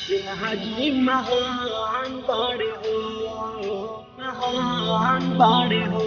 सिंहाजी महान बाड़े हो महान बाड़े हो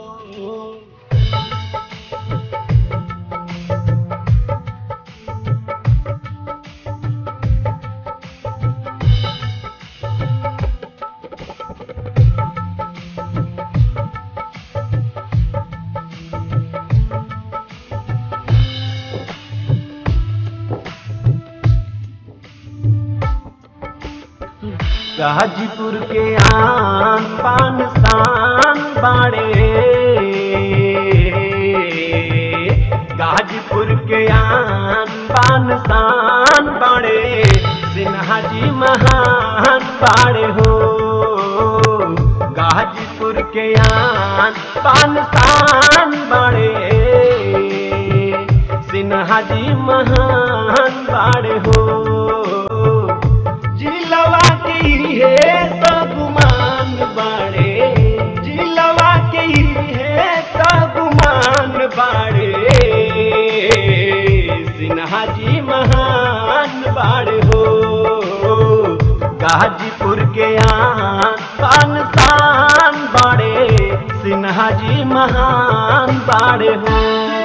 गाजीपुर के आन पान शान बाड़े गाजीपुर के आन पान शान बाड़े सिन्हा जी महान बाड़े हो गाजीपुर के आन पान शान बाड़े सिन्हा जी महान बाड़े हो जिलवा के है सगुमान बाड़े जिलवा के है सगुमान बाड़े सिन्हा जी महान बाड़े हो गाजीपुर के आन पान शान बाड़े सिन्हा जी महान बाड़े हो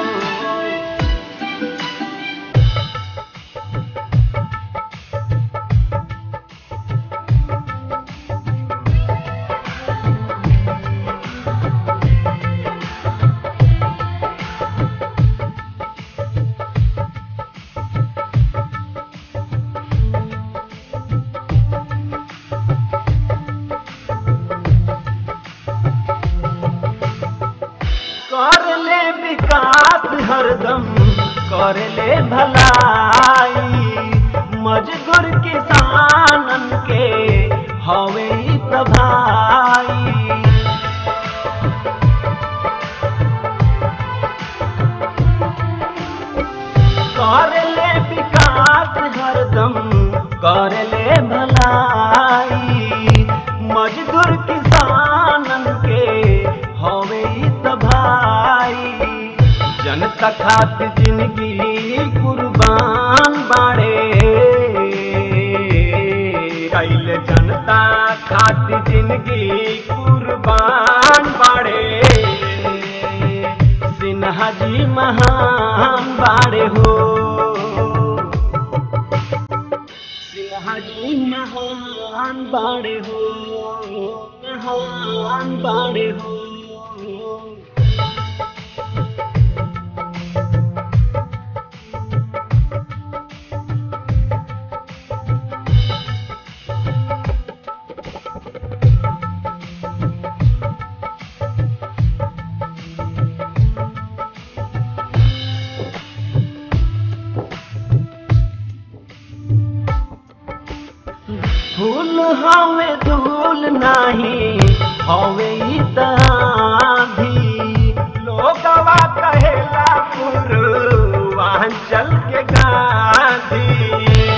कर ले विकास हरदम कर ले भलाई मजदूर किसानन के हवे ई त भाई कर ले विकास हरदम कर ले भलाई मजदूर किसानन के हवे ई त भाई जनता खातिर जिंदगी कुर्बान बाड़े कैल जनता खातिर जिंदगी कुर्बान बाड़े सिन्हा जी महान बाड़े हो सिन्हा जी महान बाड़े हो महान बाड़े हो फूल हवे धूल नाही हवे ई ताधी लोगवा कहेला पूर्वांचल के गांधी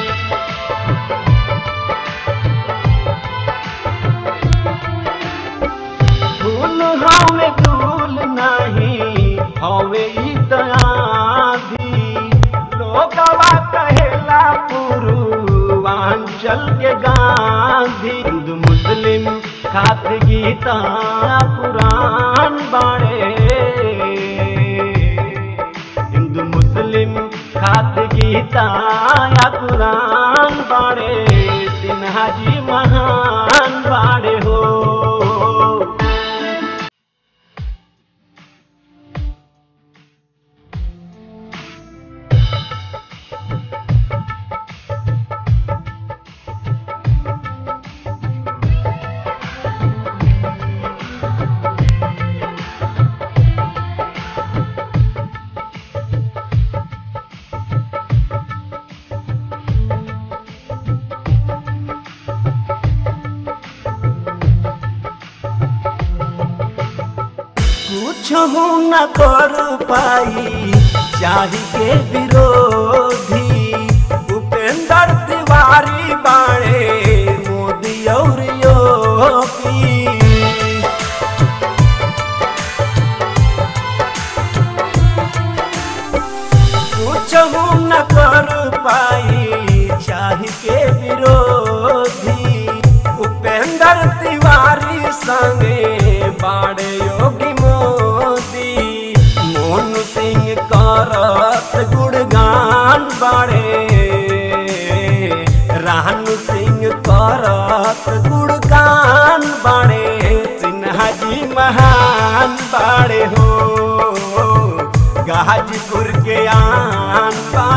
फूल हवे धूल नाही हवे ई ताधी लोगवा कहेला पूर्वांचल के गांधी हिंदू मुस्लिम खात गीता पुराण बाड़े हिंदू मुस्लिम खात गीता या पुराण बाड़े सिन्हा जी महान बाड़े हो कुछ न कर पाई चाही के विरोधी उपेंद्र तिवारी बाणे मोदी और योगी कुछ न कर पाई चाही के विरोधी संगे बाड़े योगी मोदी मोनू सिंह करत गुणगान बाड़े रानू सिंह करत गुणगान बाड़े सिन्हा जी महान बाड़े हो गाजीपुर के आन बाड़े